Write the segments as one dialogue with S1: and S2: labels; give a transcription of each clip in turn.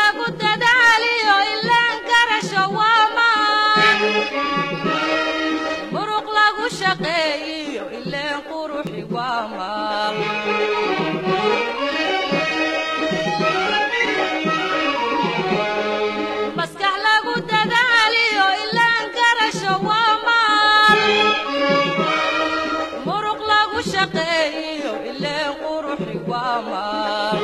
S1: lagu dadaaliyo ilaan garasho waa maan muruq lagu shaqeeyiyo ileen quruxi waa maal maskax lagu dadaaliyo ilaan garasho waa maal muruq lagu shaqeeyiyo ileen quruxi waa maal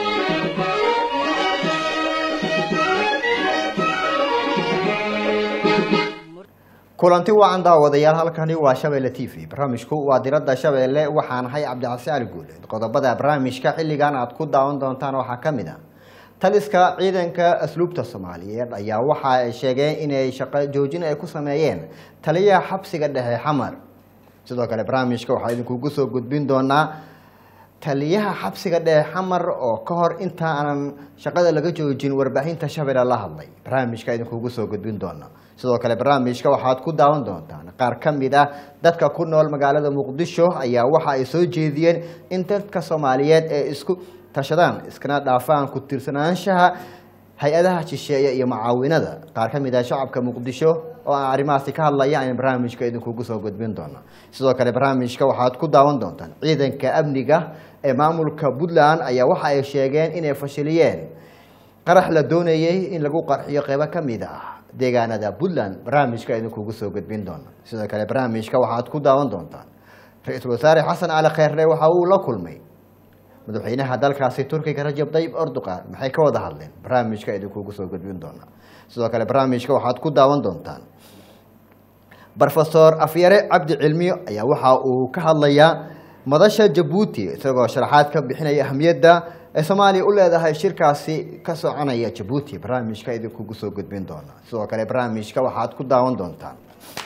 S2: kulanti wacan daawadayaal halkani waa shabeelle t v barnaamijku waa diradda shabeelle waxaan ahay cabdicasi ali guuleed qodobada barnaamijka xilligan aad ku daawan doontaan waxaa ka mid a taliska ciidanka asluubta soomaaliyeed ayaa waxa ay sheegeen inay shaqo joojin ay ku sameeyeen taliyaha xabsiga dhexe xamar sidoo kale barnaamijka waxaa idinkugu soo gudbin doonaa taliyaha xabsiga dhexe xamar oo ka hor inta aanan shaqada laga joojin warbaahinta shabeelle la hadlay barnaamijka idinkugu soo gudbin doona sidoo kale barnaamijka waxaad ku daawan doontaan qaar ka mid ah dadka ku nool magaalada muqdisho ayaa waxa ay soo jeediyeen in dadka soomaaliyeed ee isku tashadaan iskana dhaafaan ku tirsanaanshaha hay-adaha shisheeye iyo macaawinada qaar ka mid ah shacabka muqdisho oo aan arrimahaasi ka hadlaya ayaan barnaamijka idinkugu soo gudbin doona sidoo kale barnaamijka waxaad ku daawan doontaan ciidanka amniga ee maamulka puntland ayaa waxa ay sheegeen inay fashiliyeen qarax la doonayey in lagu qarxiyo qeybo ka mid ah deegaanada puntland barnaamijka idinkugu soo gudbin doona sidoo kale barnaamijka waxaad ku daawan doontaan ra-iisul wasaare xasan cali kheyrre waxa uu la kulmay madaxweynaha dalkaasi turkiga rajab tayyib erdogan maxay ka wada hadleen barnaamijka idinkugu soo gudbin doona sidoo kale barnaamijka waxaad ku daawan doontaan rofesor afyare cabdi cilmiyo ayaa waxa uu ka hadlayaa madasha jabuuti isagoo sharaxaad ka bixinaya ahamiyadda ay soomaaliya u leedahay shirkaasi ka soconaya jabuuti barnaamijka idinkugu soo gudbin doona sidoo kale barnaamijka waxaad ku daawan doontaan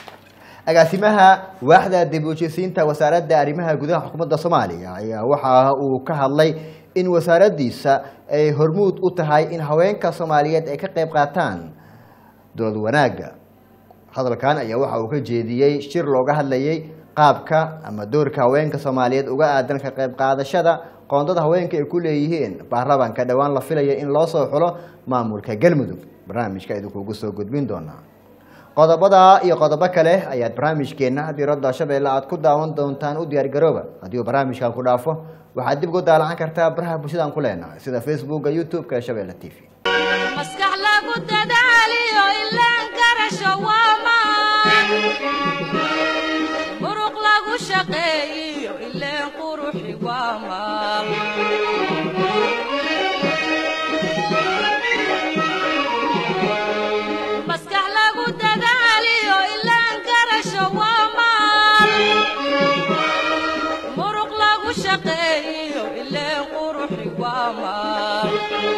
S2: agaasimaha waaxda dib u heshisiinta wasaaradda arrimaha gudaha xukuumadda soomaaliya ayaa waxa uu ka hadlay in wasaaraddiisa ay hormuud u tahay in haweenka soomaaliyeed ay ka qayb qaataan dowlad wanaagga hadalkan ayaa waxa uu ka jeediyey shir looga hadlayay qaabka ama doorka haweenka soomaaliyeed uga aadan ka qayb qaadashada qoondada haweenka ay ku leeyihiin baarlamaanka dhowaan la filaya in loo soo xulo maamulka galmudug barnaamijka idinkugu soo gudbin doonaa qodobada iyo qodobo kale ayaad barnaamijkeena diradda shabeelle aad ku daawan doontaan u diyaargarooba haddii uu barnaamijkan ku dhaafo waxaad dib ugu daalacan kartaa baraha bulshadaan ku leenahay sida facebooka youtube-ka ee shabeelle t v
S1: maskax lagu dadaaliyo ilaan garasho waa maan muruq lagu shaqeeyiyo ileen quruxi waa maal maskax lagu dadaaliyo ilaan garasho waa maal muruq lagu shaqeeyiyo ileen quruxi waa maal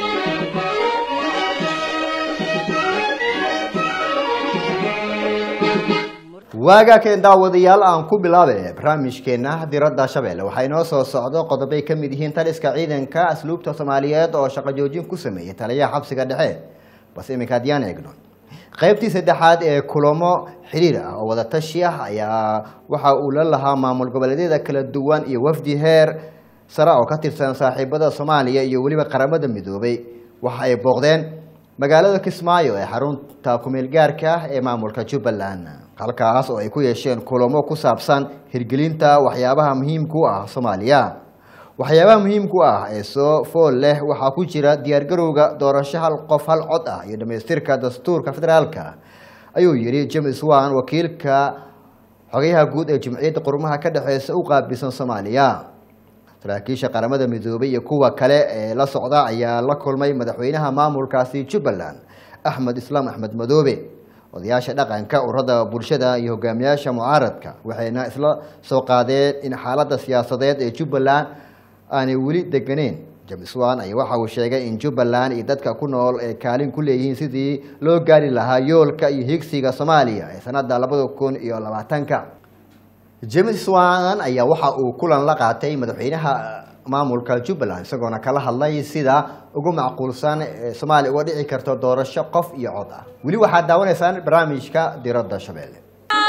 S2: waagaa keen daawadayaal aan ku bilaabe barnaamijkeena diradda shabeelle waxaa inoo soo socdo qodobay ka mid yihiin taliska ciidanka asluubta soomaaliyeed oo shaqo joojin ku sameeyey taliyaha xabsiga dhexe balse iminka haddiyaan eegno qaybtii saddexaad ee kulamo xiriir ah oo wadatashi ah ayaa waxa uu la lahaa maamul goboleedyada kala duwan iyo wafdi heer sare oo ka tirsan saaxiibada soomaaliya iyo weliba qaramada midoobay waxa ay booqdeen magaalada kismaayo ee xarunta kumeel gaarka ah ee maamulka jubbaland halkaas oo ay ku yeesheen kulamo ku saabsan hirgelinta waxyaabaha muhiimka u ah soomaaliya waxyaabaha muhiimka u ah ee soo fool leh waxaa ku jira diyaargarowga doorasho hal qof hal cod ah iyo dhamaystirka dastuurka federaalka ayuu yihi james wan wakiilka xogayaha guud ee jumciyadda qurumaha ka dhexeysa u qaabilsan soomaaliya saraakiisha qaramada midoobay iyo kuwa kale ee la socda ayaa la kulmay madaxweynaha maamulkaasi jubbaland axmed islaam axmed madoobe odayaasha dhaqanka urada bulshada iyo hogaamiyaasha mucaaradka waxayna isla soo qaadeen in xaaladda siyaasadeed ee jubbaland aanay weli deganeyn james wan ayaa waxa uu sheegay in jubbaland iyo dadka ku nool ay kaalin ku leeyihiin sidii loo gaari lahaa yoolka iyo higsiga soomaaliya ee sanada labada kun iyo labaatanka james wan ayaa waxa uu kulan la qaatay madaxweynaha maamulka jubbaland isagoona kala hadlay sida ugu macquulsan ee soomaaliya uga dhici karto doorasho qof iyo cod ah weli waxaad daawanaysaan barnaamijka diradda shabeelle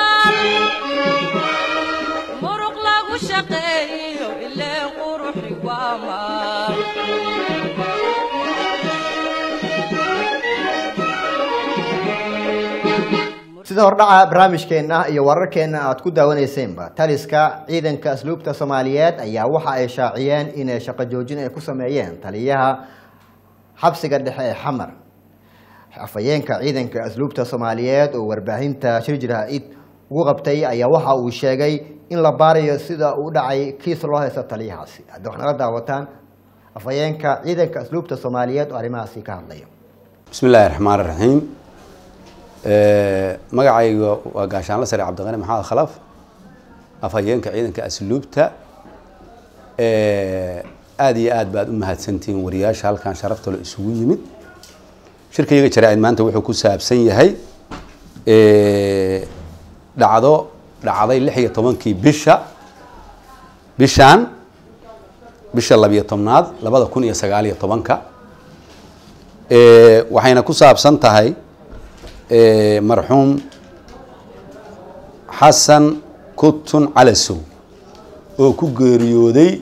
S1: muruq lagu shaqeeyiyo ileen quruxi waa maal
S2: sida hordhaca barnaamijkeena iyo wararkeena aad ku daawaneyseenba taliska ciidanka asluubta soomaaliyeed ayaa waxa ay shaaciyeen inay shaqo joojin ay ku sameeyeen taliyaha xabsiga dhexe ee xamar afhayeenka ciidanka asluubta soomaaliyeed oo warbaahinta shirjir ha-id ugu qabtay ayaa waxa uu sheegay in la baarayo sida uu dhacay kiis loo haysto taliyahaasi haddi wax nala daawataan afhayeenka ciidanka asluubta soomaaliyeed oo arrimahaasi ka hadlaya
S3: bismi illaahi raxmaan raxiim magacayga waa gaashaanla sare cabdiqani maxamed khalaf afhayeenka ciidanka asluubta aada iyo aad baad u mahadsantihiin wariyaasha halkan sharaftalo isugu yimid shirkayga jaraa-id maanta wuxuu ku saabsan yahay dhacdo dhacday lix iyo tobankii bisha bishaan bisha labiyo tobnaad labada kun iyo sagaal iyo tobanka waxayna ku saabsan tahay marxuum xasan kutun calasow oo ku geeriyooday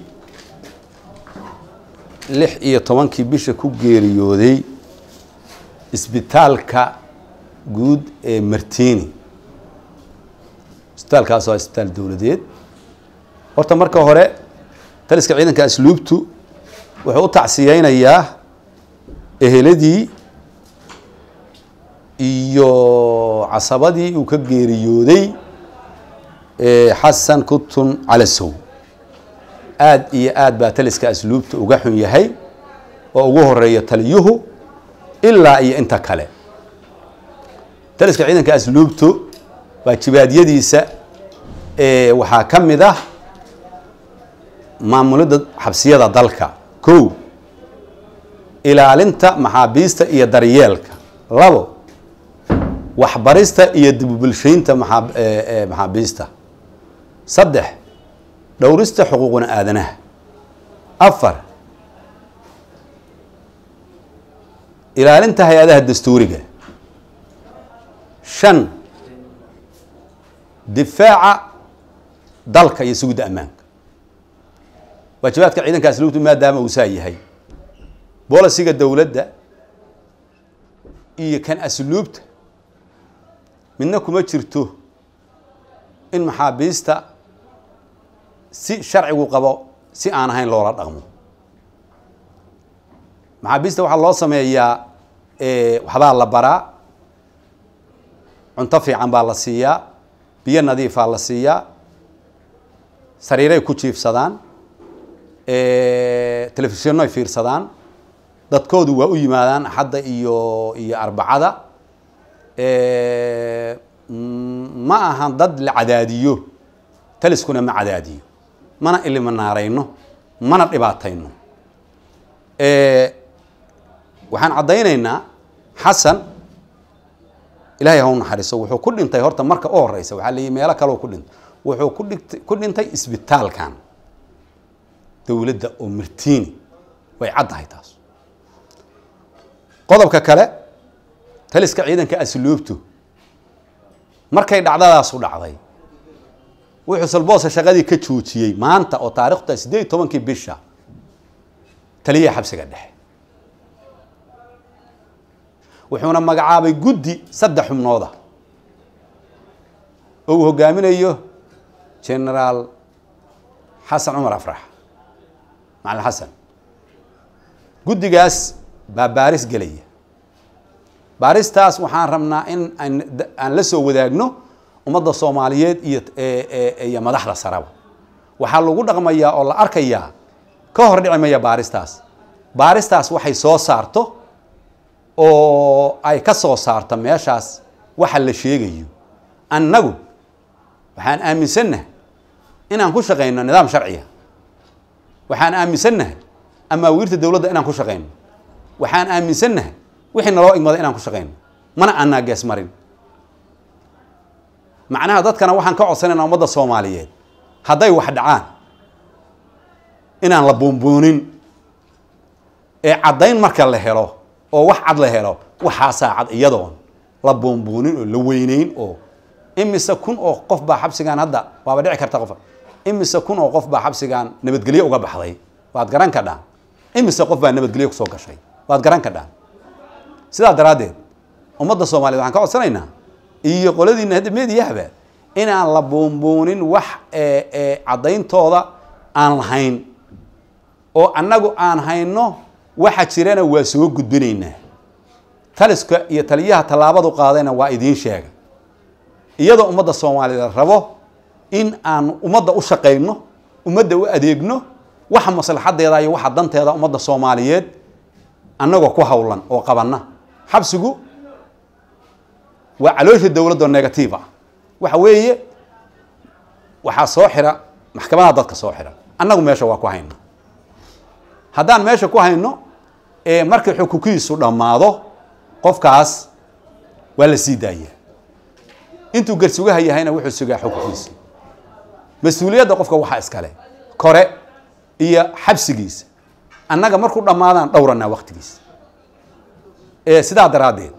S3: lix iyo tobankii bisha ku geeriyooday isbitaalka guud ee martini isbitaalkaas waa isbitaal dowladeed horta marka hore taliska ciidanka asluubtu wuxuu u tacsiyeynayaa eheladii iyo casabadii uu ka geeriyooday xasan kutun calasow aada iyo aad baa taliska asluubta uga xun yahay oo ugu horeeya taliyuhu ilaa iyo inta kale taliska ciidanka asluubtu waajibaadyadiisa waxaa ka mid ah maamulidda xabsiyada dalka kow ilaalinta maxaabiista iyo daryeelka labo waxbarista iyo dibubulshaynta maxaabiista saddex dhowrista xuquuqna aadanaha afar ilaalinta hay-adaha dastuuriga shan difaaca dalka iyo sugidda ammaanka waajibaadka ciidanka asluubtu maadaama uu saa yahay bolisiga dowladda iyo kan asluubta midna kuma jirto in maxaabiista si sharcigu qabo si aan ahayn loola dhaqmo maxaabiista waxaa loo sameeyaa waxbaa la baraa cunto fiican baa la siiyaa biyo nadiifaa la siiyaa sariiray ku jiifsadaan telefishinnoy fiirsadaan dadkoodu waa u yimaadaan axadda iyo iyo arbacada ma ahan dad la cadaadiyo taliskuna ma cadaadiyo mana iliminaarayno mana dhibaatayno waxaan caddaynaynaa xasan ilaahay ha u naxariiso wuxuu ku dhintay horta marka u horeysa waxaa leeyihi meelo kaleo ku dhintay wuxuu ku dhigt ku dhintay isbitaalkan dowladda oo martiini way caddahay taas qodobka kale taliska ciidanka asluubtu markay dhacdadaasu dhacday wuxuu salboose shaqadii ka joojiyey maanta oo taarikhda siddeed iyo tobankii bisha taliyaha xabsiga dhexe wuxuuna magacaabay guddi saddex xubnooda oo uu hogaaminayo genaraal xasan cumar afrax macalin xasan guddigaas baa baaris gelaya baaristaas waxaan rabnaa in aan la soo wadaagno ummadda soomaaliyeed iyo iyo madaxda saraba waxaa lagu dhaqmayaa oo la arkayaa ka hor dhici maya baaristaas baaristaas waxay soo saarto oo ay ka soo saarto meeshaas waxa la sheegayo annagu waxaan aaminsannahay inaan ku shaqayno nidaam sharciya waxaan aaminsannahay amaawiirta dowladda inaan ku shaqayno waxaan aaminsannahay wixii naloo igmada inaan ku shaqayno mana aanaa gees marin macnaha dadkana waxaan ka codsanayna ummadda soomaaliyeed hadday wax dhacaan inaan la buunbuunin ee caddayn marka la helo oo wax cad la helo waxaasaa cad iyadoon la buunbuunin oo la weyneyn oo imise kun oo qof baa xabsigaan hadda waaba dhici karta qof imise kun oo qof baa xabsigaan nabadgelyo uga baxday waad garan kadhaan imise qof baa nabadgelyo kusoo gashay waad garan kadhaan sidaa daraaddeed ummadda soomaaliyed waxaan ka codsanaynaa iyo qoladiina hadda meediyahaba inaan la buunbuunin wax ee ee caddayntooda aan lahayn oo annagu aan hayno waxa jirana waa soo gudbinaynaa taliska iyo taliyaha tallaabadu qaadayna waa idiin sheega iyadoo ummadda soomaaliyeed rabo in aan ummadda u shaqayno ummadda u adeegno waxa maslaxadeeda iyo waxa danteeda ummadda soomaaliyeed annagoo ku hawlan oo qabanna xabsigu waa caloosha dowladda oo negative ah waxa weeye waxaa soo xira maxkamadaha dadka soo xira annagu meesha waa ku hayna haddaan meesha ku hayno ee markii xukunkiisu dhammaado qofkaas waa la sii daaya intuu garsugaha yahayna wuxuu sugaa xukunkiisa mas-uuliyadda qofka waxaa iskale kore iyo xabsigiisa annaga markuu dhammaadaan dhowranaa waktigiisa sidaa daraaddeed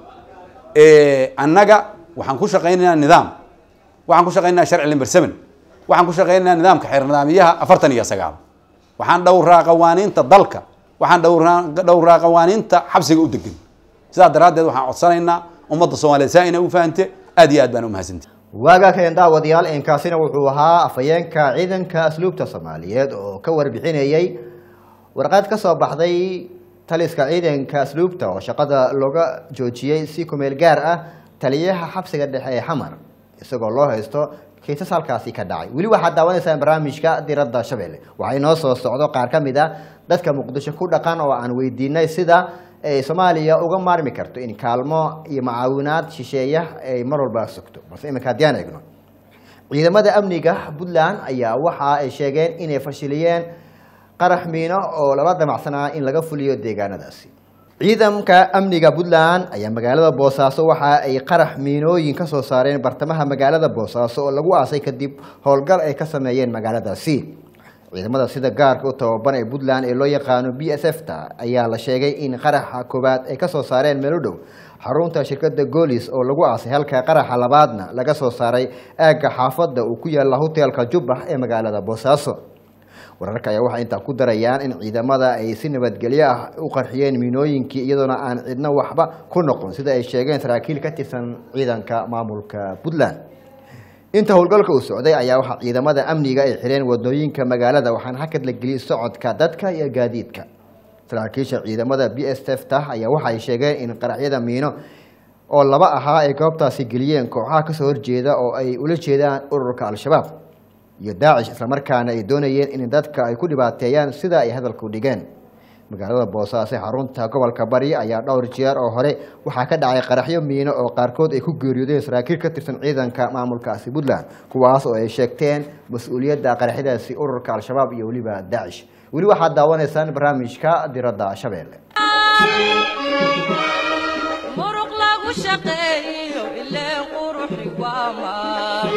S3: annaga waxaan ku shaqaynaynaa nidaam waxaan ku shaqaynaynaa sharci limber seven waxaan ku shaqaynaynaa nidaamka xeer nidaamiyaha afartan iyo sagaal waxaan dhowraa qawaaniinta dalka waxaan dhowraa dhowraa qawaaniinta xabsiga u degan sidaa daraaddeed waxaan codsanaynaa ummadda soomaaliyeed saa inay u fahante aad iyo aad baan u mahadsantay
S2: waagaa keen daawadayaal inkaasina wuxuu ahaa afhayeenka ciidanka asluubta soomaaliyeed oo ka warbixinayey warqad ka soo baxday taliska ciidanka asluubta oo shaqada looga joojiyey si kumeel gaar ah taliyaha xabsiga dhexe ee xamar isagoo loo haysto kiisas halkaasi ka dhacay weli waxaad daawanaysaan barnaamijka diradda shabeelle waxaa inoo soo socdo qaar ka mid a dadka muqdisho ku dhaqan oo aan weydiinay sida ay soomaaliya uga maarmi karto in kaalmo iyo macaawinaad shisheeya ay mar walba sugto balse iminka haddii aan eegno ciidamada amniga puntland ayaa waxa ay sheegeen inay fashiliyeen qarax miino oo lala damacsanaa in laga fuliyo deegaanadaasi ciidamka amniga puntland ayaa magaalada boosaaso waxa ay qarax miinooyin ka soo saareen bartamaha magaalada boosaaso oo lagu aasay kadib howlgal ay ka sameeyeen magaaladaasi ciidamada sida gaarka u tababan ee puntland ee loo yaqaano b s f ta ayaa la sheegay in qaraxa koowaad ay kasoo saareen meel u dhow xarunta shirkada goolis oo lagu aasay halka qaraxa labaadna laga soo saaray aagga xaafadda uu ku yaala hoteelka jubbax ee magaalada boosaaso wararka ayaa waxay intaa ku darayaan in ciidamada ay si nabadgelyo ah u qarxiyeen miinooyinkii iyadoona aan cidno waxba ku noqon sida ay sheegeen saraakiil ka tirsan ciidanka maamulka puntland inta howlgalka uu socday ayaa waxaa ciidamada amniga ay xireen wadooyinka magaalada waxaana hakad la geliyey socodka dadka iyo gaadiidka saraakiisha ciidamada b s f ta ayaa waxay sheegeen in qaraxyada miino oo laba ahaa ay goobtaasi geliyeen kooxaha kasoo horjeeda oo ay ula jeedaan ururka al-shabaab iyo daacish islamarkaana ay doonayeen in dadka ay ku dhibaateeyaan sida ay hadalku dhigeen magaalada boosaaso ee xarunta gobolka bari ayaa dhowr jeer oo hore waxaa ka dhacay qaraxyo miino oo qaarkood ay ku geeriyoodeen saraakiil ka tirsan ciidanka maamulkaasi puntland kuwaas oo ay sheegteen mas-uuliyadda qaraxyadaasi ururka al-shabaab iyo weliba daacish weli waxaad daawanaysaan barnaamijka diradda shabeelle
S1: muruq lagu shaqeeyo ilee quruxi waa maal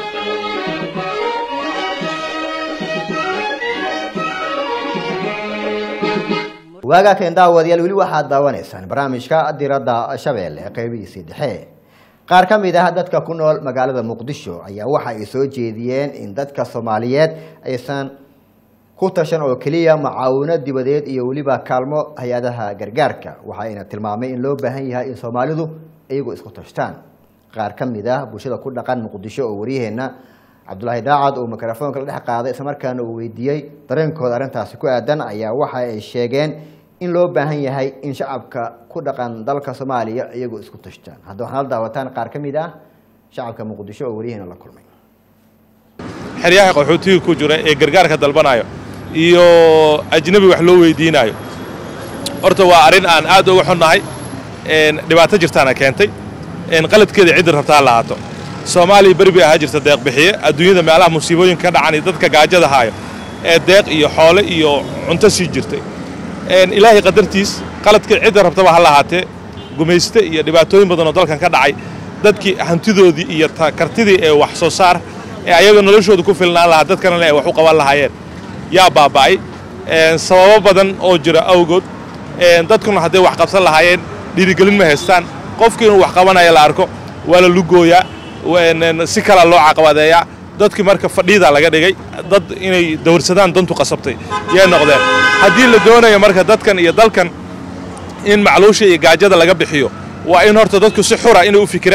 S2: waagaa keen daawadayaal weli waxaad daawanaysaan barnaamijka diradda shabeelle ee qeybihiisii dhexe qaar ka mid ah dadka ku nool magaalada muqdisho ayaa waxa ay soo jeediyeen in dadka soomaaliyeed aysan ku tashan oo keliya macaawino dibadeed iyo weliba kaalmo hay-adaha gargaarka waxayna tilmaamay in loo baahan yahay in soomaalidu iyagu isku tashtaan qaar ka mid ah bulshada ku dhaqan muqdisho oo waryaheena cabdulaahi daacad uu mikrofoonka la dhex qaaday islamarkaana uu weydiiyey dareenkooda arrintaasi ku aadan ayaa waxa ay sheegeen in loo baahan yahay in shacabka ku dhaqan dalka soomaaliya iyagu isku tashtaan hadda waxaad la daawataan qaar ka mid ah shacabka muqdisho oo waryaheena la kulmay
S4: xeryaha qaxootiga ku jira ee gargaarka dalbanayo iyo ajnabi wax loo weydiinayo horta waa arrin aan aad uga xunnahay dhibaato jirtaana keentay qaladkeeda ciddi rabtaa ha lahaato soomaaliya beri bay ahaa jirta deeq bixiye adduunyada meelaha musiibooyinka ka dhacan iyo dadka gaajada haayo ee deeq iyo xoole iyo cunto sii jirtay ilaahay qadartiis qaladka cidda rabtaba ha lahaatee gumayste iyo dhibaatooyin badan oo dalkan ka dhacay dadkii hantidoodii iyo kartidii ee wax soo saar ee ayaga noloshooda ku filnaan lahaa dadkana ay wax u qaban lahaayeen yaa baaba'ay sababo badan oo jira awgood dadkuna hadday wax qabsan lahaayeen dhiirigelin ma haystaan qofkii inuu wax qabanaya la arko waa la lugooyaa si kala loo caqabadeeyaa dadkii marka fadhiida laga dhigay dad inay dawrsadaan dantu qasabtay yay noqdeen haddii la doonayo marka dadkan iyo dalkan in macluusha iyo gaajada laga bixiyo waa in horta dadku si xura inay u fikiraan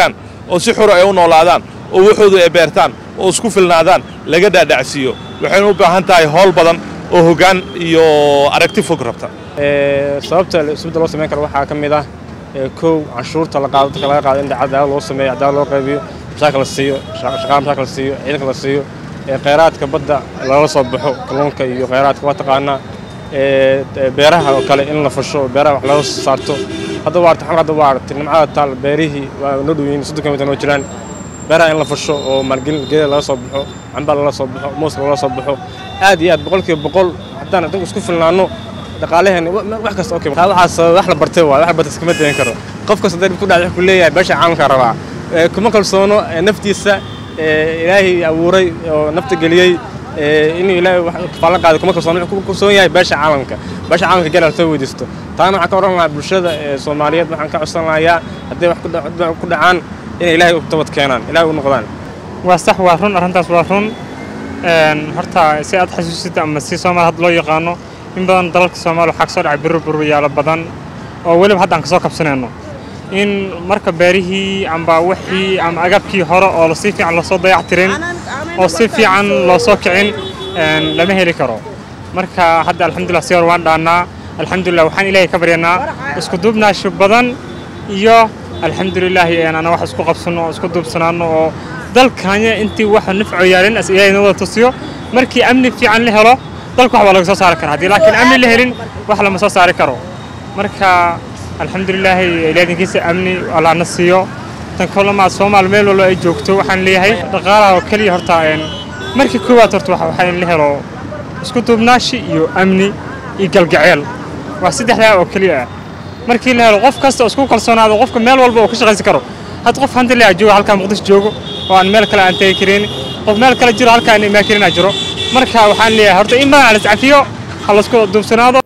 S4: oo si xura ay u noolaadaan oo waxoodu ay beertaan oo isku filnaadaan laga dhaadhacsiiyo waxaynu u baahan tahay howl badan oo hoggaan iyo aragti fog rabta
S5: sababta isbedel loo samayn karo waxaa ka mid ah kow canshuurta la qaado dadka laga qaado in cadaalad loo sameeyo cadaalad loo qaybiyo mashaakil la siiyo shaqaala mashaakil la siiyo ciidanka la siiyo kheyraadka badda lala soo baxo kalluunka iyo kheyraadka waa taqaanaa beeraha oo kale in la fasho beeraha wax laga saarto hadda waa artay xalka hadda waa aragtay nimcada taal beerihii waa noo dhoweyn soddon kilomitir noo jiraan beeraha in la fasho oo maalgelin geeda laga soo baxo camba lala soo baxo mooska lala soo baxo aad iyo aad boqolkiiba boqol haddaan adinku isku filnaano dhaqaalaheena wax kasta okay taa waxaas wax la bartay waa wax la bartay iskama dayan karo qof kasta dad ku dhacay wuxuu leeyahay beesha caalamka rabaa kuma kalsoono naftiisa ilaahay abuuray oo nafta geliyey inuu ilaahay kafaalan qaaday kuma kalsoono wuxuu ku kalsoon yahay beesha caalamka beesha caalamka gel soo weydiisto taana waxaan ka oran lahaa bulshada soomaaliyeed waxaan ka codsan lahayaa hadday wax ku dhacaan inay ilaahay u tabad keenaan ilaahay u noqdaan
S6: waa sax waa run arrintaas waa run horta si aad xasuusita ama si soomaali hadda loo yaqaano in badan dalalka soomaaliya waxaa kasoo dhacay birro burwayaalo badan oo weliba hadda aan kasoo kabsanayno in marka beerihii amba wixii ama agabkii hore oo si fiican loosoo dayactirin oo si fiican loo soo kicin lama heli karo marka hadda alxamdulillah si hor waan dhaannaa alxamdulillah waxaan ilaahay ka baryanaa isku duubnaasho badan iyo alxamdulilaahi ana wax isku qabsano oo isku duubsanaano oo dalkanya intii waxa nafco yaalin as ilaahay noo tusiyo markii amni fiican la helo dalka wax waa laga soo saari karaa haddii laakiin amni la helin wax lama soo saari karo marka alxamdulilaahi ilaadinkiisa amni allaana siiyo tan kalemaad soomaal meel walba ay joogto waxaan leeyahay dhaqaalaha oo keliya horta markii koowaad horta waxaa in la helo isku duubnaashi iyo amni iyo galgaceel waa saddexdaa oo keliya ah markii la helo qof kasta oo isku kalsoonaado qofka meel walba uu ka shaqaysan karo had qof hanti leh joogo halkaa muqdisho joogo oo aan meel kale aan tegi karin qof meel kale jiro halkaa aan imaan karin jiro marka waxaan leeyahay horta in badan la iscafiyo ha laisku duubsanaado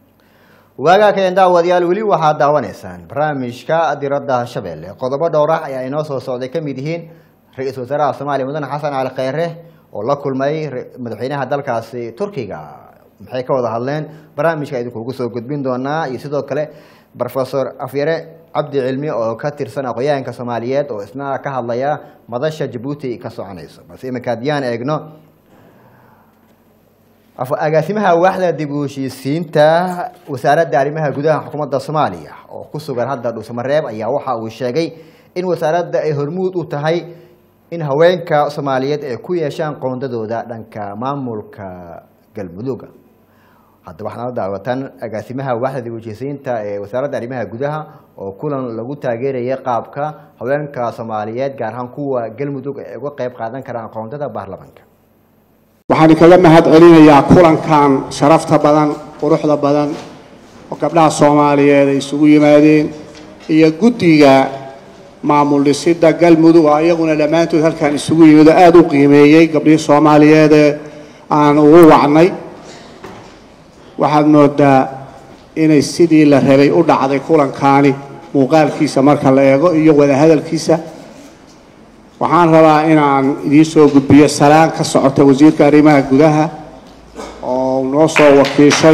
S2: waagaa keen daawadayaal weli waxaad daawanaysaan barnaamijka diradda shabeelle qodobo dhowr ah ayaa inoo soo socday ka mid yihiin ra-iisul wasaaraha soomaaliya mudane xasan cali kheyre oo la kulmay madaxweynaha dalkaasi turkiga maxay ka wada hadleen barnaamijka idinkuugu soo gudbin doonaa iyo sidoo kale rofesor afyare cabdi cilmi oo ka tirsan aqoyaanka soomaaliyeed oo isna ka hadlaya madasha jabuuti ka soconayso balse iminka haddiyaan eegno agaasimaha waaxda dib u heshiisiinta wasaaradda arrimaha gudaha xukuumadda soomaaliya oo ku sugan hadda dhuusamareeb ayaa waxa uu sheegay in wasaaradda ay hormuud u tahay in haweenka soomaaliyeed ay ku yeeshaan qoondadooda dhanka maamulka galmudugga hadda waxaana la daawatan agaasimaha waaxda dib u heshiisiinta ee wasaaradda arrimaha gudaha oo kulan lagu taageeraya qaabka haweenka soomaaliyeed gaar ahaan kuwa galmudug ay uga qayb qaadan karaan qoondada baarlamaanka
S7: waxaan kaga mahad celinayaa kulankan sharafta badan quruxda badan oo gabdhaha soomaaliyeed ay isugu yimaadeen iyo guddiga maamul dhisidda galmudug oo iyaguna dhammaantood halkan isugu yimid oo aada u qiimeeyey gabdhihii soomaaliyeedee aan ugu wacnay waxaad moodaa inay sidii la rabay u dhacday kulankaani muuqaalkiisa marka la eego iyo wadahadalkiisa waxaan rabaa inaan idiin soo gudbiyo salaan ka socota wasiirka arrimaha gudaha oo noo soo wakiishay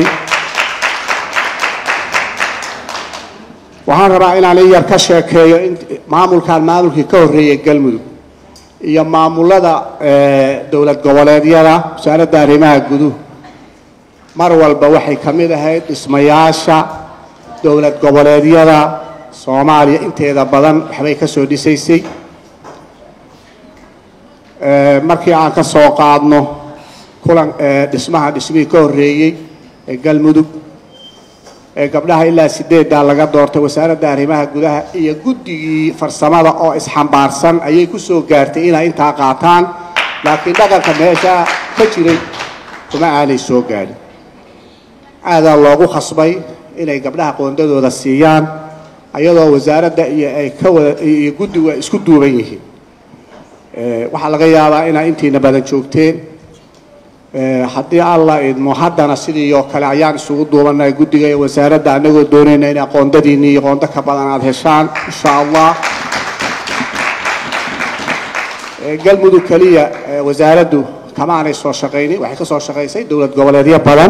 S7: waxaan rabaa inaan in yar ka sheekeeyo in maamulkan maamulkii ka horreeyay galmudug iyo maamulada dowlad goboleedyada wasaaradda arrimaha guduhu mar walba waxay ka mid ahayd dhismayaasha dowlad goboleedyada soomaaliya inteeda badan waxbay ka soo dhisaysay markii aan ka soo qaadno kulan dhismaha dhismihii ka horreeyey ee galmudug ee gabdhaha ilaa sideeddaa laga doortay wasaaradda arrimaha gudaha iyo guddigii farsamada oo isxambaarsan ayay ku soo gaartay inay intaa qaataan laakiin dhaqanka meesha ka jiray kuma aanay soo gaadhin aadaa loogu khasbay inay gabdhaha qoondadooda siiyaan ayadoo wasaaradda iyo ay ka wada iyo guddigu ay isku duuban yihiin waxaa laga yaabaa inaa intiina badan joogteen haddii alla idmo haddana sidii oo kale ayaan isugu duubanay guddiga iyo wasaaradda anagoo doonayna in aqoondadiinni iyo qoondo ka badan aada heshaan insha allah galmudug keliya wasaaraddu kama aanay soo shaqaynin waxay ka soo shaqaysay dowlad goboleedyo badan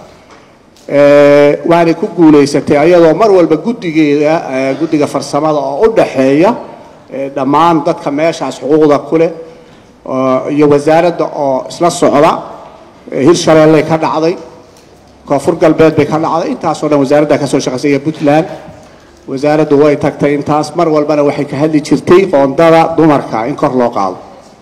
S7: waanay ku guulaysatay ayadoo mar walba guddigeeda guddiga farsamada oo u dhaxeeya ee, dhammaan dadka meeshaas xuquuqda ku leh oo- iyo wasaaradda oo isla socda ee, hirshabeelley ka dhacday koonfur galbeed bay ka dhacday intaasoo dhan wasaaradda ka soo shaqaysay iyo puntland wasaaraddu way tagtay intaas mar walbana waxay ka hadli jirtay qoondada dumarka in kor loo qaado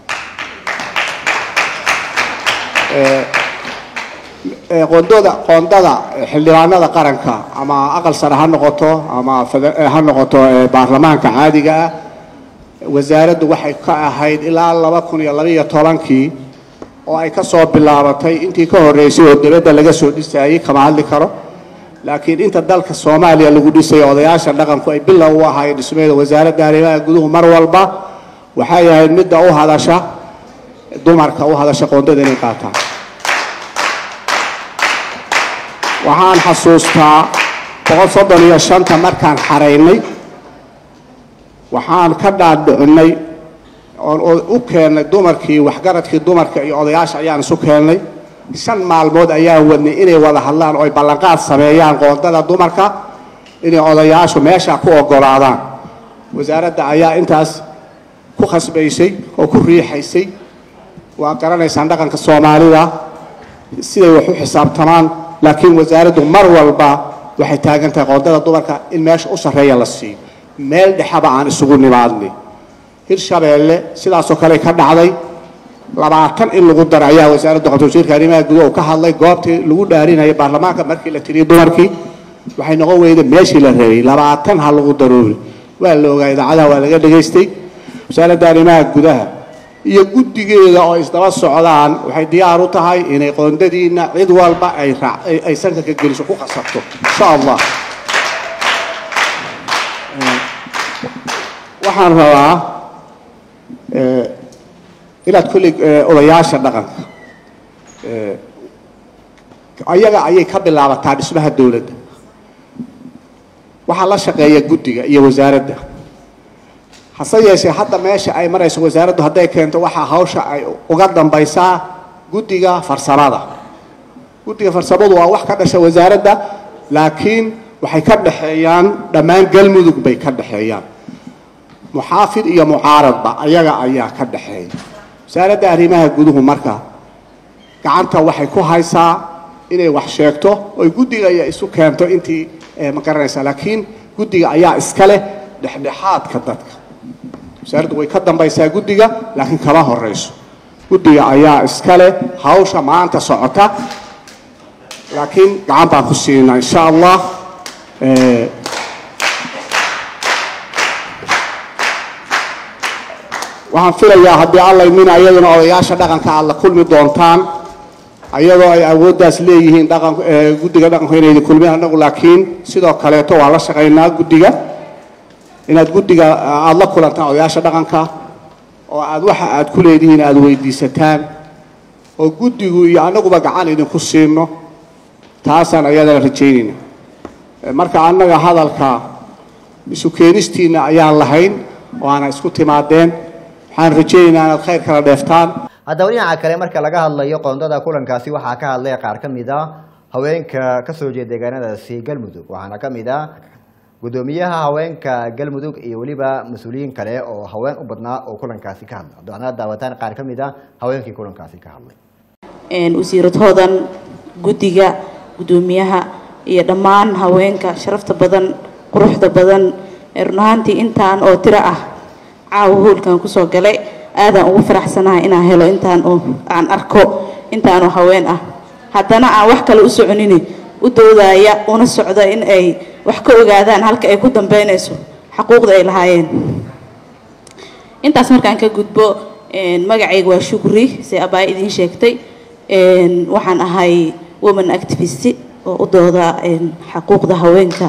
S7: ee, qoondada qoondada xildhibaanada qaranka ama aqal sare ha noqoto ama fede- eh, ha noqoto ee, baarlamaanka caadiga ah wasaaraddu waxay ka ahayd ilaa laba kun iyo labaiyo tobankii oo ay ka soo bilaabatay intii ka horreysay oo dibadda laga soo dhisayay kama hadli karo laakiin inta dalka soomaaliya lagu dhisay odayaasha dhaqanku ay bilow u ahaayeen dhismeeda wasaaradda arrimaha guduhu mar walba waxay ahayd midda u hadasha dumarka u hadasha qoondada inay qaataan waxaan xasuustaa boqol soddon iyo shanta markaan xaraynay waxaan ka dhaadhicinay oon o- u keennay dumarkii waxgaradkii dumarka iyo odayaasha ayaan isu keennay shan maalmood ayaan wadnay inay wada hadlaan oo ay ballanqaad sameeyaan qoondada dumarka inay odayaashu meesha ku ogolaadaan wasaaradda ayaa intaas ku khasbaysay oo ku riixaysay waa garanaysaan dhaqanka soomaalida siday wax u xisaabtamaan laakiin wasaaraddu mar walba waxay taagan tahay qoondada dumarka in meesha u sarreeya la siiyo meel dhexaba aan isugu nimaadnay hirshabeelle sidaasoo kale ka dhacday labaatan in lagu daro ayaa wasaaradda qabtay wasiirka arrimaha gudaha uu ka hadlay goobtii lagu dhaarinayay baarlamaanka markii la tiriyey dumarkii waxay noqon weyday meeshii la rabay labaatan ha lagu daroori waa la ogaa idaacadaha waa laga dhegaystay wasaaradda arrimaha gudaha iyo guddigeeda oo isdaba socdaan waxay diyaar u tahay inay qoondadiina cid walba ay raac- ay- ay sanka ka geliso ku qasabto insha allah waxaan rabaa eh, inaad kolley eh, odayaasha dhaqanka eh, ayaga ayay ka bilaabataa dhismaha dowladda waxaa la shaqeeya guddiga iyo wasaaradda hase yeeshee hadda meesha ay marayso wasaaraddu hadday keento waxaa hawsha ay uga dambaysaa guddiga farsamada guddiga farsamadu waa wax ka dhasha wasaaradda laakiin waxay ka dhexeeyaan dhammaan galmudug bay ka dhexeeyaan muxaafid iyo mucaaradba ayaga ayaa ka dhexeeya wasaaradda arrimaha guduhu marka gacanta waxay ku haysaa inay wax sheegto oy guddiga iyo isu keento intii eh, ma garanaysaa laakiin guddiga ayaa iska leh dhexdhexaadka dadka wasaaraddu way ka dambaysaa guddiga laakiin kama horeyso guddiga ayaa iska leh hawsha maanta socota laakiin gacan baan ku siinaa insha allah Eh, waxaan filayaa haddii alla idmin ayaduna odayaasha dhaqanka aad la kulmi doontaan ayadoo ay awooddaas leeyihiin dhaqan eh, guddiga dhaqanku inay idin kulmeen annagu laakiin sidoo kaleeto waa la shaqaynaa guddiga inaad guddiga aada la kulantaan odayaasha dhaqanka oo aad waxa aad ku leedihiin aada weydiisataan oo guddigu iyo annaguba gacan idinku siino taasaan ayadana rajaynayna Eh, marka annaga hadalka isu keenistiinna ayaan lahayn waana isku timaadeen waxaan rajaynaynaa inaad khayr kala dheeftaan
S2: haddaba dhinaca kale marka laga hadlayo qoondada kulankaasi waxaa ka hadlay qaar ka mid a haweenka kasoo jeeda deegaanadaasi galmudug waxaana ka mid ah gudoomiyaha haweenka galmudug iyo weliba mas-uuliyiin kale oo haween u badnaa oo kulankaasi ka hadla waxaana daawataan qaar ka mid a haweenkii kulankaasi ka hadlay
S8: een wasiiradhoodan guddiga guddoomiyaha iyo dhammaan haweenka sharafta badan quruxda badan ee run ahaantii intaan oo tiro ah caawa hoolkan kusoo galay aadaan ugu faraxsanahay inaan helo intaan oo aan arko intaan oo haween ah haddana aan wax kale u soconini u doodaya una socda in ay wax ka ogaadaan halka ay ku dambeynayso xaquuqda ay lahaayeen intaas markaan ka gudbo een, magacayga waa shukri se abaa idiin sheegtay een, waxaan ahay woman activist oo u dooda een, xaquuqda haweenka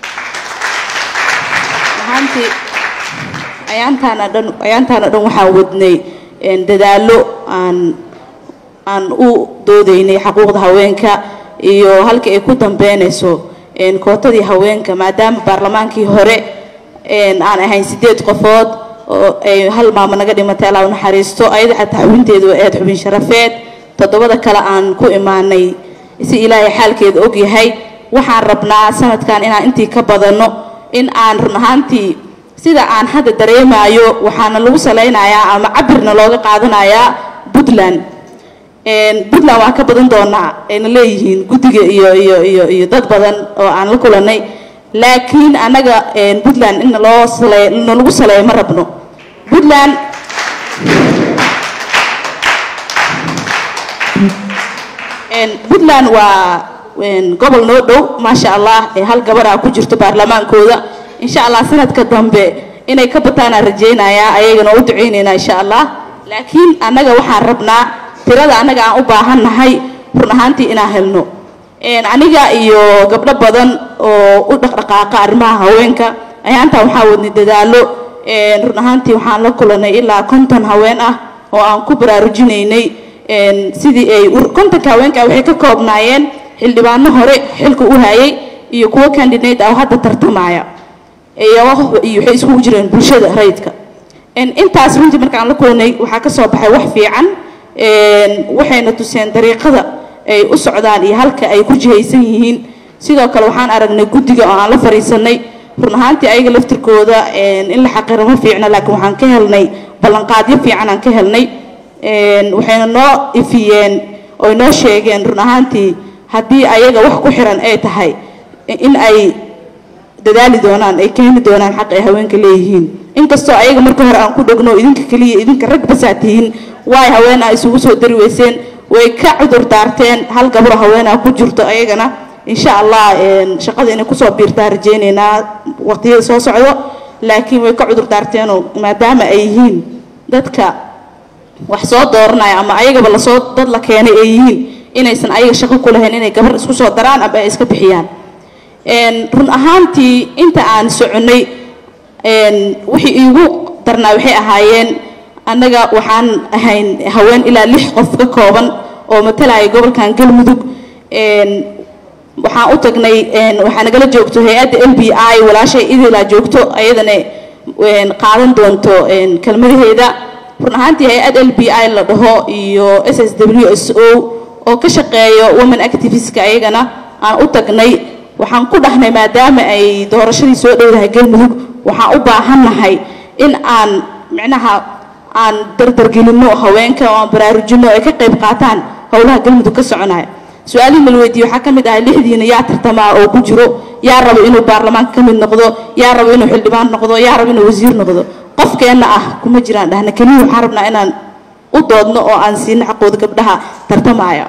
S8: ahaantii ayaantaana dhan ayaantaana dhan waxaan wadnay een, dadaallo aan aan u doodaynay xaquuqda haweenka iyo halka ay ku dambeynayso een, kootadii haweenka maadaama baarlamaankii hore een, aan ahayn sideed qofood oo ay hal maamo naga dhimatay allah u naxariisto ayada xataa xubinteedu waa aad xubin sharafeed toddobada kale aan ku imaanay si ilaahay xaalkeeda og yahay waxaan rabnaa sanadkan inaan intii ka badanno in aan run ahaantii sida aan hadda dareemayo waxaana lagu salaynayaa ama cabirna looga qaadanayaa puntland puntland waan ka badan doonaa ayna leeyihiin guddiga iyo iyo iyo iyo dad badan oo aan la kulanay laakiin annaga puntland in loo saley nalagu saleeyo ma rabno puntland puntland waa gobol noo dhow maasha allah ee hal gabaraa ku jirto baarlamaankooda insha allah sanadka dambe inay ka bataanaan rajaynayaa ayagana u ducaynaynaa insha allah laakiin annaga waxaan rabnaa tirada annaga aan u baahan nahay run ahaantii inaan helno aniga iyo gabdho badan oo u dhaqdhaqaaqa arrimaha haweenka ayaantaa waxaa wadnay dadaalo run ahaantii waxaan la kulanay ilaa konton haween ah oo aan ku baraarujinaynay sidii ay kontonka haweenka waxay ka koobnaayeen xildhibaano hore xilka u hayay iyo kuwo candidate ah oo hadda tartamaya iyo waxay iskugu jireen bulshada rayidka intaas runtii markaan la kulanay waxaa ka soo baxay wax fiican waxayna tuseen dariiqada ay u socdaan iyo halka ay ku jihaysan yihiin sidoo kale waxaan aragnay guddiga oo aan la fariisanay run ahaantii ayaga laftirkooda in la xaqiro ma fiicna laakiin waxaan ka helnay ballanqaadyo fiican aan ka helnay waxayna noo ifiyeen oy noo sheegeen run ahaantii haddii ayaga wax ku xiran ay tahay in ay dadaali doonaan ay keeni doonaan xaq ay haweenka leeyihiin inkastoo ayaga marka hore aan ku dhogno idinka keliya idinka rag basaa tihiin waay haween ah isugu soo dari weyseen way ka cudur daarteen hal gabro haweenah ku jirto ayagana insha allah shaqada inay kusoo biirtaa rajaynaynaa waqtiyada soo socdo laakiin way ka cudur daarteenoo maadaama ay yihiin dadka wax soo dooranaya ama ayagaba lasoo dad la keenay ay yihiin inaysan ayaga shaqo ku lahayn inay gabar isku soo daraan ama ay iska bixiyaan run ahaantii inta aan soconnay wixii iigu darnaa waxay ahaayeen annaga waxaan ahayn haween ilaa lix qof ka kooban oo matalaya gobolkan galmudug waxaan u tagnay waxaa nagala joogto hay-adda l b i walaashay idilaa joogto ayadana qaadan doonto kelmadaheeda run ahaantii hay-ad l b i la dhaho iyo s s w s o oo ka shaqeeyo women activistka ayagana aan u tagnay waxaan ku dhahnay maadaama ay doorashadii soo dhowdahay galmudug waxaan u baahannahay in aan micnaha aan dardargelinno haweenka oo aan baraarujinno ay ka qayb qaataan howlaha galmudug ka soconaya su-aalihii mal weydiiye waxaa ka mid ahay lixdiina yaa tartamaa oo ku jiro yaa rabo inuu baarlamaanka ka mid noqdo yaa rabo inuu xildhibaan noqdo yaa rabo inuu wasiir noqdo qofkeenna ah kuma jiraan dhahna keliya waxaan rabnaa inaan u doodno oo aan siino xaqooda gabdhaha tartamaya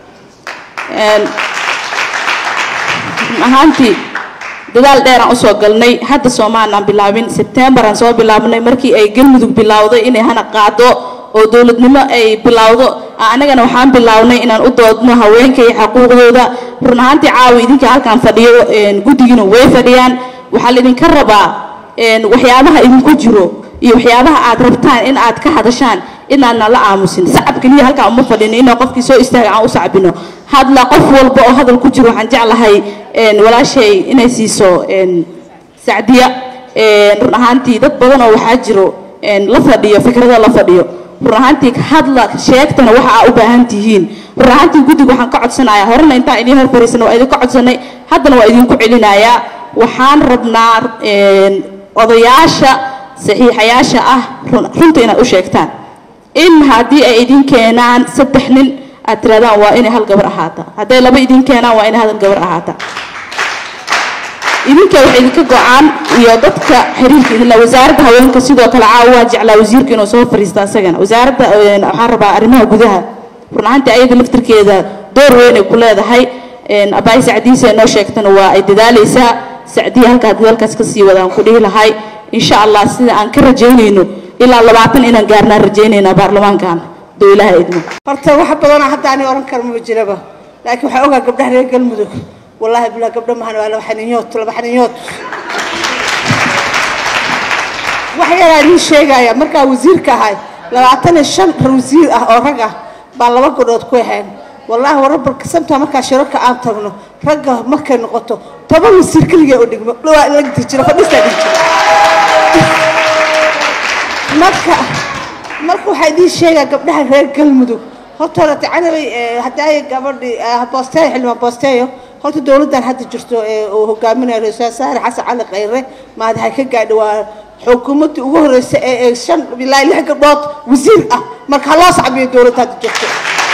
S8: ahaantii dadaal dheeraan usoo galnay hadda soomaalaan bilaabin sebtembaraan soo bilaabnay markii ay galmudug bilowday inay hana qaado oo dowladnimo ay bilowdo annagana waxaan bilownay inaan u doodno haweenka iyo xaquuqdooda run ahaantii caawa idinka halkaan fadhiyo guddigiina way fadhiyaan waxaa laydinka rabaa waxyaabaha idinku jiro iyo waxyaabaha aad rabtaan in aad ka hadashaan inaadna la aamusin sacab keliya halkaa uma fadhino inaa qofkii soo istaaga aan u sacbino hadla qof walba oo hadal ku jiro waxaan jeclahay walaashay inay siiso sacdiya run ahaantii dad badan oo waxaa jiro la fadhiyo fikrada la fadhiyo run ahaantii hadla sheegtana waxa aa u baahan tihiin run ahaantii guddiga waxaan ka codsanayaa horena intaan idiin hor fariisana waa idinka codsanay haddana waa idinku celinayaa waxaan rabnaa odayaasha saxiixayaasha ah runta inaad u sheegtaan in haddii ay idin keenaan saddex nin aad tirahdaan waa inay hal gabar ahaata hadday laba idin keenaan waa inay hal gabar ahaata idinka waxay idinka go-aan iyo dadka xiriirka idinla wasaaradda haweenka sidoo kale caawa waa jeclaa wasiirka inuu soo fariisto asagana wasaaradda waxaan rabaa arrimaha gudaha run ahaantii ayada laftirkeeda door weyn ay ku leedahay abaay sacdiisa ay noo sheegtana waa ay dadaalaysaa sacdiya halkaa dadaalkaas ka sii wadaan ku dhihi lahay insha allah sida aan ka rajaynayno ilaa labaatan inaan gaarnaan rajaynaynaa baarlamaankan doo ilaaha idmo
S9: horta wax badanoo hadda ani oran kara ma jiraba laakiin waxaa ogaa gabdhaha reer galmudug wallaahi bilaa gabdho mahan waa laba xaninyood laba xaninyood wax yaraa idiin sheegaya markaa wasiirka ahay labaatan iyo shan wasiir ah oo rag ah baa laba godhood ku ahayn wallaahi warabarka sabta markaa shirarka aan tagno ragga markay noqoto toban wasiir keligee u dhigmo dhawaa la dhigi jiro fadhiistaa dhigi jiro marka marka waxaa idiin sheegaa gabdhaha reer galmudug horta horata canabay haddaay gabadhii boosteeyo xildhibaan boosteeyo horta dowladdan hadda jirto ee uu hogaaminayo ra-iisul wasaare xasan cali khayre maadahay ka gaadhi waa xukuumaddii ugu horreysay ee ee shan ilaa lix gabdhood wasiir ah marka ha loo sacbiyo dowladda hadda joogto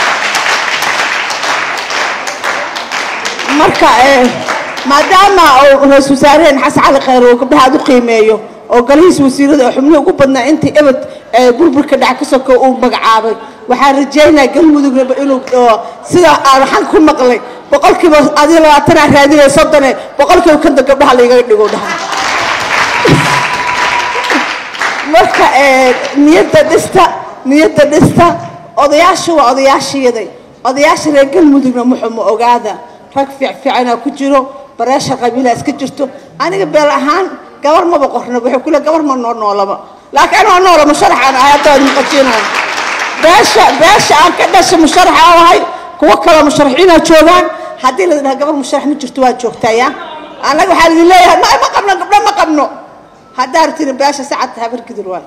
S9: marka eh, maadaama uu ra-iisul wasaaraheen xasan cali khayr uu gabdhaha aad u qiimeeyo oo galihiisa wasiirada oo xubnihii ugu badnaa intii ebed ee burburka dhac ka soko uu magacaabay waxaan rajaynaya galmudugnaba inuu oo sida aan waxaan ku maqlay boqolkiiba adiga labaatanaa raadinaya soddone boqolkiiba kanta gabdhaha laygaga dhigo dhaha marka eh, niyadda dhista niyadda dhista odayaasha waa odayaashiyaday odayaasha reer galmudugna muxuma ogaada rag fiicfiicanaa ku jiro bareesha qabiilaa iska jirto aniga beel ahaan gabar maba qornaba wuxuu kule gabar ma noo noolaba laakiin anoo noola musharaxaan ahay hadda waad maqashiinaya beesha beesha aan ka dhasha musharaxa aan ahay kuwo kaloo musharaxiina joogaan haddii la dhaha gabar musharax ma jirto waa joogtaya annaga waxaa idin leeyahay ma ma qabno gabdho ma qabno haddaa artini beesha sacadta habar gidir waay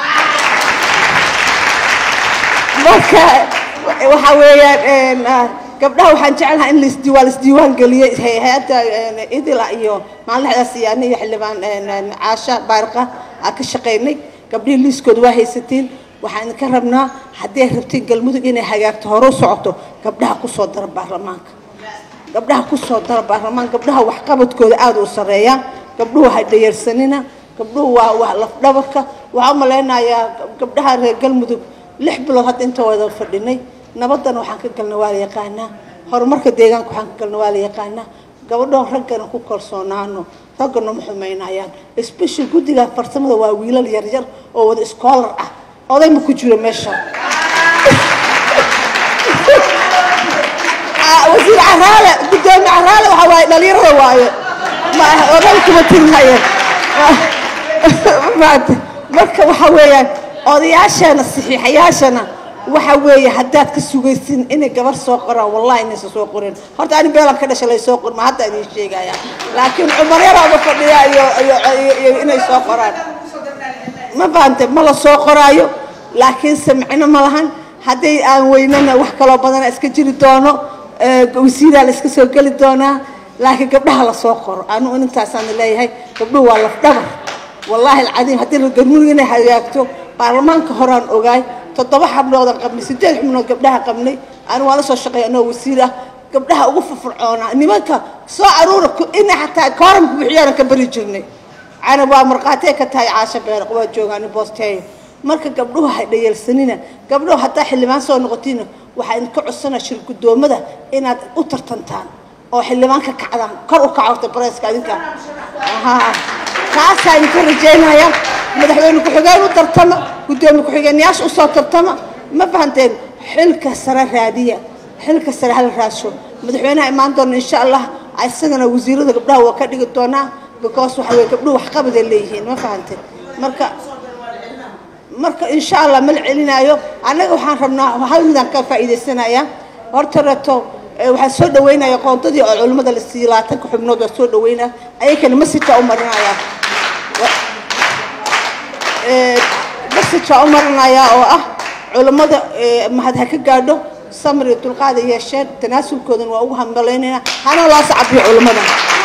S9: marka waxa weeyaan ah, gabdhaha waxaan jecelahay in laisdi- waa laisdiiwaan geliyey hay- hay-adda idila iyo maalindaxdaas iyo aniga xildhibaan caasha baarqa aan ka shaqaynay gabdhihii liiskooda waa haysatiin waxaan idinka rabnaa haddii ay rabtiin galmudug inay hagaagto hore u socoto gabdhaha kusoo dara baarlamaanka gabdhaha kusoo dara baarlamaan gabdhaha waxqabadkooda aada u sareeya gabdhuhu ha dhayarsanina gabdhuhu waa waa lafdhabarka waxaa u malaynayaa gabdhaha reer galmudug lix bilood hadda inta wada fadhinay nabadana waxaan ka galna waa la yaqaanaa horumarka deegaanka waxaan ka galna waa la yaqaanaa gabadhoon raggana ku kalsoonaano raggana ma xumaynayaan special guddiga farsamada waa wiilal yaryar oo wada scholar ah oday ma ku jiro meesha Ah, wasiir caraale gudoomiye caraale waxa waaye dhalinyarada waaye ma oday kuma tirinaye maanta marka waxa weeyaan odayaashana saxiixayaashana waxa weeye haddaad ka sugaysin inay gabar soo qoraan wallahi inaysan soo qorin horta ani beelan ka dhashay lay soo qorin ma hadda idiin sheegaya laakiin cumar yaraaba fadhiya iyo iyo iyo- iyo inay soo qoraan ma fahante ma la soo qoraayo laakiin samcino ma lahan hadday aan weynana wax kaloo badana iska jiri doono ee, wasiiraa la iska soo geli doonaa laakiin gabdhaha la soo qoro anu intaasaan leeyahay gabdhuhu waa lafdhabar wallaahi alcadiim haddii la galmudug inay hagaagto baarlamaanka horaan ogaay toddoba xabnoodan qabnay sideed xubnood gabdhaha qabnay anu waa la soo shaqeeya anoo wasiir ah gabdhaha ugu firfircoonaa nimanka soo aruura ku- inay xataa kooramka bixiyaanan ka bari jirnay canab waa markhaatee ka tahay caasho beereq waa joogaan boosteeyo marka gabdhuhu ha dhayalsanina gabdhuhu haddaa xildhibaan soo noqotiina waxaa idinka codsanaa shir gudoomada inaad u tartantaan oo xildhibaan ka kacdaan kor u kaco horta bareeska adinka Ahaa. taasaa idinka rajaynaya madaxweyne ku-xigeen u tartama gudoomiye ku-xigeenyaasha usoo tartama ma fahanteen xilka sare raadiya xilka sare hala raasho madaxweynaha imaan doona insha allah isagana wasiirada gabdhaha waa ka dhigi doonaa because waxa weye gabdhuhu waxqabaday leeyihiin ma fahanteen marka marka insha allah ma la celinaayo annaga waxaan rabnaa hal midaan ka faa'iidaysanayaa horta reto eh, waxaan soo dhaweynaya qoondadii oo culimmada la siiyey labaatanka xubnood waa soo dhaweynaya ayakana masajaa u marinaya masajaa u marinaya oo ah culimmada eh, mahad ha ka gaadho samir iyo dulqaada yeesheen tanaasulkoodan waa ugu hambalaynayna hana loo sacabiyo culimmada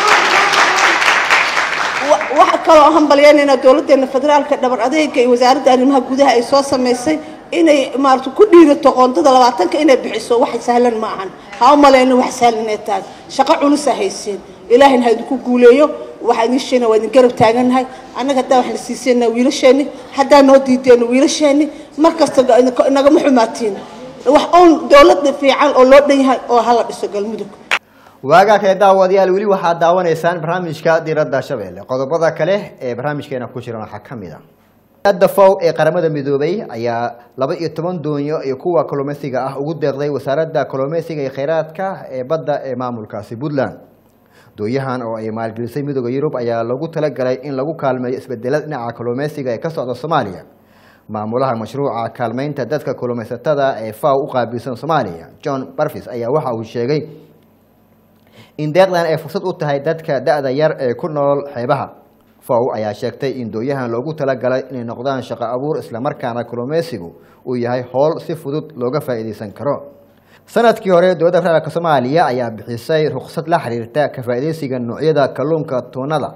S9: wa- waxa kaloo hambalyaynayna dowladdeena federaalka dhabar adeega iyo wasaaradda arrimaha gudaha ay soo samaysay inay maarata ku dhiirato qoondada labaatanka inay bixiso wax sahlan ma ahan ha u malayna wax sahlan inay tahay shaqo culus ha haysiin ilaahina ha idinku guuleeyo waxaa idin sheegna waa idin garab taagannahay annaga haddaa wax la siiseenna wiilasheenni haddaa noo diideenna wiilasheenni mar kasta ga- idinka- nagama xumaatiin wax uun dowladda fiican oo loo dhan yahay oo hala dhiso galmudug
S2: waagaa kale daawadayaal weli waxaad daawanaysaan barnaamijka diradda shabeelle qodobada kale ee barnaamijkeena ku jiran waxaa ka mid a ada fow ee qaramada midoobay ayaa laba iyo toban doonyo iyo kuwa kalluumeysiga ah ugu deeqday wasaaradda kalluumeysiga iyo kheyraadka ee badda ee maamulkaasi puntland doonyahan oo ay maalgelisay midooda yurub ayaa lagu talagalay in lagu kaalmeeyo isbedelada dhinaca kalluumeysiga ee ka socda soomaaliya maamulaha mashruuca kaalmeynta dadka kalluumeysatada ee faw u qaabilsan soomaaliya john barfis ayaa waxa uu sheegay in deeqdan ay fursad u tahay dadka da-da yar ee ku nool xeebaha fow ayaa sheegtay in dooyahan loogu talagalay inay noqdaan shaqo abuur islamarkaana kalluumeysigu uu yahay howl si fudud looga faa'iideysan karo sanadkii hore dowladda federaalk soomaaliya ayaa bixisay rukhsad la xiriirta ka faa'iideysiga noocyada kalluunka tuunada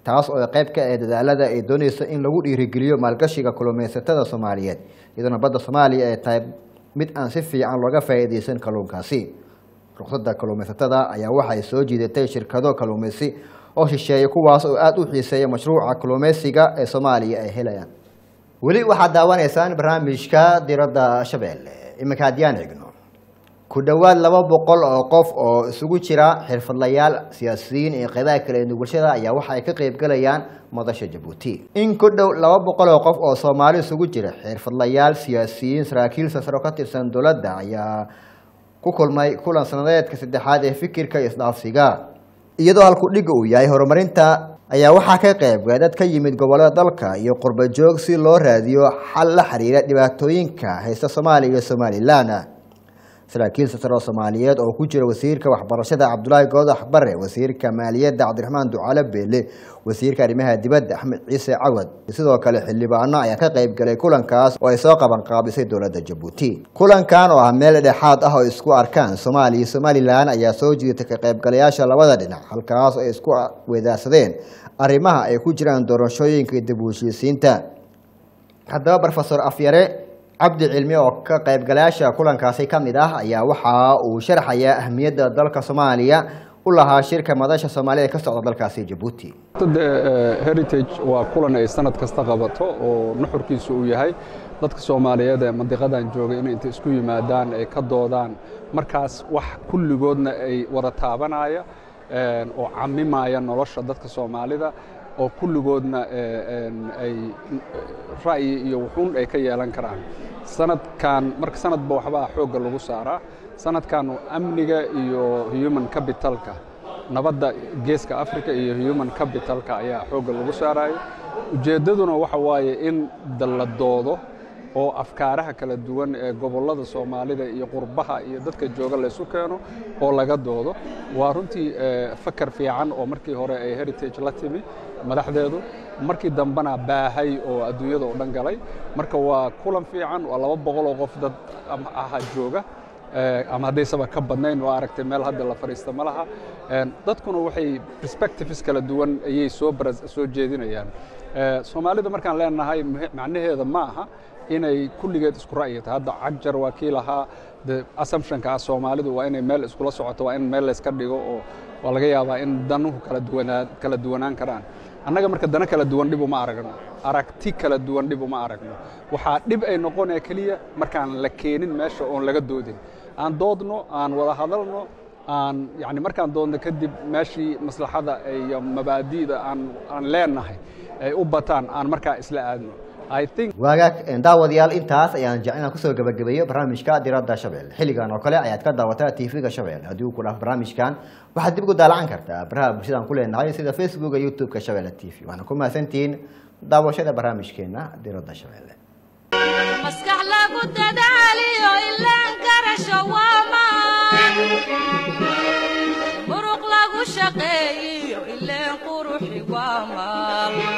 S2: taas oo qayb ka ah dadaalada ay dooneyso in lagu dhiirigeliyo maalgashiga kalluumaysatada soomaaliyeed iyadoona badda soomaaliya ay tahay mid aan si fiican looga faa'iideysan kalluunkaasi ruqsadda kalluumaysatada ayaa waxay soo jiidatay shirkado kalluumaysi oo shisheeya kuwaas oo aada u xiiseeya mashruuca kalluumaysiga ee soomaaliya ay helayaan weli waxaad daawanaysaan barnaamijka diradda shabeelle iminka haddiyaan eegno ku dhowaad laba boqol oo qof oo isugu jira xirfadlayaal siyaasiyiin iyo qeybaha kale ee bulshada ayaa waxa ay ka qeybgalayaan madasha jabuuti in ku dhow laba boqol oo qof oo soomaali isugu jira xirfadlayaal siyaasiyiin saraakiil sasaro ka tirsan dowladda ayaa ku kulmay kulan sanadeedka saddexaad ee fikirka iyo isdhaafsiga iyadoo halku dhiga uu yahay horumarinta ayaa waxaa ka qeybga dad ka yimid gobollada dalka iyo qurba joog si loo raadiyo xal la xiriira dhibaatooyinka haysta soomaaliya iyo somalilan saraakiil sasaro soomaaliyeed oo ku jira wasiirka waxbarashada cabdulaahi goodax bare wasiirka maaliyadda cabdiraxmaan ducaale beele wasiirka arrimaha dibadda axmed ciise cawad sidoo kale xildhibaano ayaa ka qayb galay kulankaas oo ay soo qabanqaabisay dowladda jabuuti kulankan oo ah meel dhexaad ah oo isku arkaan soomaaliya iyo somalilan ayaa soo jiitay ka qaybgalayaasha labada dhinac halkaas oo ay isku wedaarsadeen arrimaha ay ku jiraan doorashooyinka iyo dib u heshiisiinta haddaba brofesor afyare cabdi cilmi oo ka qaybgalayaasha kulankaasi ka mid ah ayaa waxa uu sharxayaa ahmiyadda dalka soomaaliya u lahaa shirka madasha soomaalida ka socda dalkaasi jabuuti
S10: heritage waa kulan ay sanad kasta qabato oo nuxurkiisu uu yahay dadka soomaaliyeed ee mandiqadan joogay inay inta isku yimaadaan ay ka doodaan markaas wax kulligoodna ay wada taabanaya oo camimaya nolosha dadka soomaalida oo kulligoodna ay ra'yi iyo wuxuun ay ka yeelan karaan sanadkan marka sanadba waxbaa xoogga lagu saaraa sanadkan amniga iyo human capitalka nabadda geeska africa iyo human capitalka ayaa xoogga lagu saarayo ujeeddaduna waxa waaye in la doodo oo afkaaraha kala duwan ee gobollada soomaalida iyo qurbaha iyo dadka jooga laysu keeno oo laga doodo waa runtii fakar fiican oo markii hore ay heritage la timi madaxdeedu markii dambena baahay oo adduunyada oo dhan galay marka waa kulan fiican waa laba boqol oo qof dad aha jooga ama haddaysaba ka badnayn oo aragtay meel hadda la fadhiista ma laha dadkuna waxay perspectives kala duwan ayay soo soo jeedinayaan soomaalida markaan leenahay macnaheeda ma aha inay kulligeed isku ra'yi tahay hadda cajar waa kii lahaa de assumptionka ah soomaalidu waa inay meel iskula socoto waa in meel layska dhigo oo waa laga yaabaa in danuhu kala duwanaa kala duwanaan karaan annaga marka dana kala duwan dhib uma aragno aragti kala duwan dhib uma aragno waxaa dhib ay noqonaya keliya markaan la keenin meesha oon laga doodin aan doodno aan wada hadalno aan yani markaan doodno kadib meeshii maslaxada iyo mabaadi'da aan aan leenahay ay u bataan aan markaa isla aadno
S2: waagaag daawadayaal intaas ayaan jeclaan kusoo gabagabeeyo barnaamijka diradda shabeelle xilligan oo kale ayaad ka daawataa tv-ga shabeelle haddii uu ku dhaaf barnaamijkan waxaad dib ugu daalacan kartaa baraha bulshadaan ku leenahay sida facebooka youtube-ka shabeelle t v waana ku mahadsantihiin daawashada barnaamijkeena diradda shabeelle
S1: maskax lagu dadaaliyo ilaan garasho waamaan muruq lagu shaqeeyiyo ileen quruxi waamaan